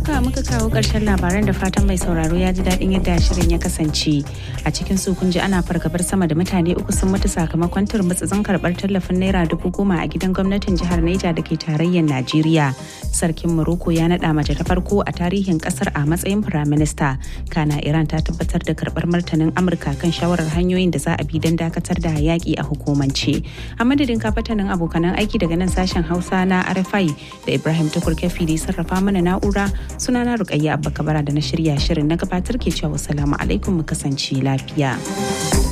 haka muka kawo ƙarshen labaran da fatan mai sauraro ya ji daɗin yadda shirin ya kasance. A cikin su kun ji ana fargabar sama da mutane uku sun mutu sakamakon turmutsutsun karɓar tallafin naira dubu goma a gidan gwamnatin jihar Neja da ke tarayyar Najeriya. Sarkin Morocco ya naɗa mace ta farko a tarihin ƙasar a matsayin firaminista. Kana Iran ta tabbatar da karɓar martanin Amurka kan shawarar hanyoyin da za a bi don dakatar da yaƙi a hukumance. A madadin kafatanin abokanan aiki daga nan sashen Hausa na RFI da Ibrahim Tukur Kefi da sarrafa mana na'ura sunana Rukayya Abba Kabara da na shirya shirin na gabatar ke cewa salamu alaikum mu kasance lafiya.